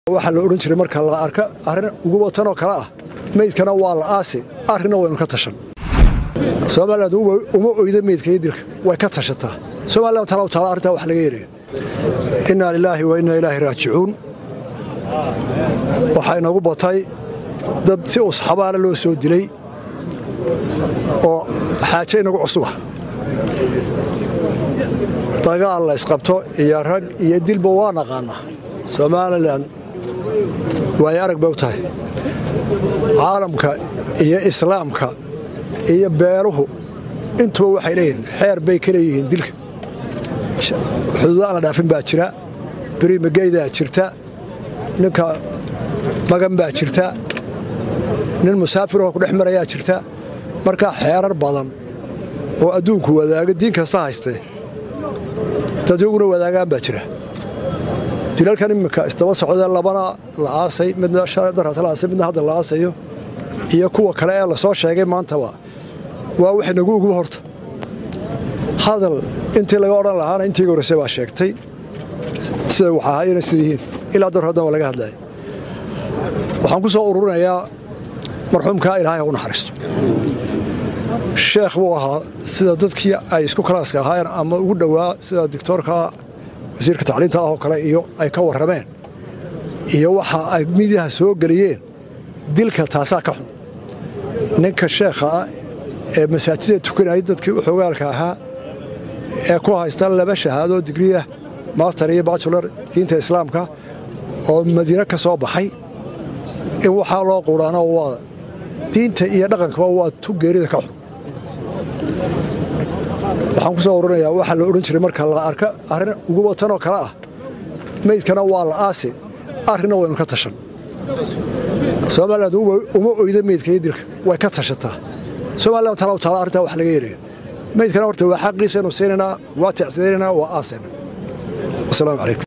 waxaa la odhan jiray marka la arka arrin ugu watanoo kale ah meydkana waa la aasi arrinna waynu ka tashan somalilan uma oyda meydka iyo dilka way ka tashataa somalilan tala taala arrintaa wax laga yeelaya innaa lilaahi wa innaa ilaahi raajicuun waxaa inagu batay dad si usxabaana loo soo dilay oo xaaje inagu cusuba dagaal la isqabto iyo rag iyo dilba waa naqaanaa somalilan waay arag bay u tahay caalamka iyo islaamka iyo beeluhu intuba waxay leeyihiin xeer bay ka leeyihiin dilka xuduudaan la dhaafin baa jira birimageydaa jirta ninka magan baa jirta nin musaafiroo ku dhex marayaa jirta markaa xeerar badan oo adduunku wadaaga diin kasta haystee dadyaguna wadaagaan baa jira dilalkan iminka isdaba socdee labana la aasay midna darata la aasay midna hadda la aasayo iyo kuwa kale ee lasoo sheegay maantaba waa wax nagu uguba horta hadal intii laga odhan lahaana intii horese baa sheegtay siday wax ahaayena sida yihiin ilaa dar haddan waa laga hadlaya waxaan ku soo ururinayaa marxuumkaa ilaahay ha u naxariisto sheekh buu ahaa sida dadkii ay isku kalaaska ahaayeen ama ugu dhowaa sida dictoorka wasiirka tacliinta ah oo kale iyo ay ka warrameen iyo waxa ay midiyaha soo geliyeen dilka taasaa ka xun ninka sheekha ah ee masaajida tukanayay dadkii u xogaalka ahaa ee ku haysta laba shahaadoo digriya master iyo bajular diinta islaamka oo madiine ka soo baxay in waxaa loo quudhaano waa diinta iyo dhaqankaba waa tu geerida ka xun waxaan ku soo ururinayaa waxaa la odhan jiray marka la arka arrin ugu watanoo kale ah meydkana waa la aasi arrinna waynu ka tashan somalilan uma oyda meydka iyo dilka way ka tashataa somalilan tala taala arrintaa wax laga yeelaya meydkana horta waa xaqiisaynu siinaynaa waa ticsinaynaa waa aasayna wasalaamu calaykum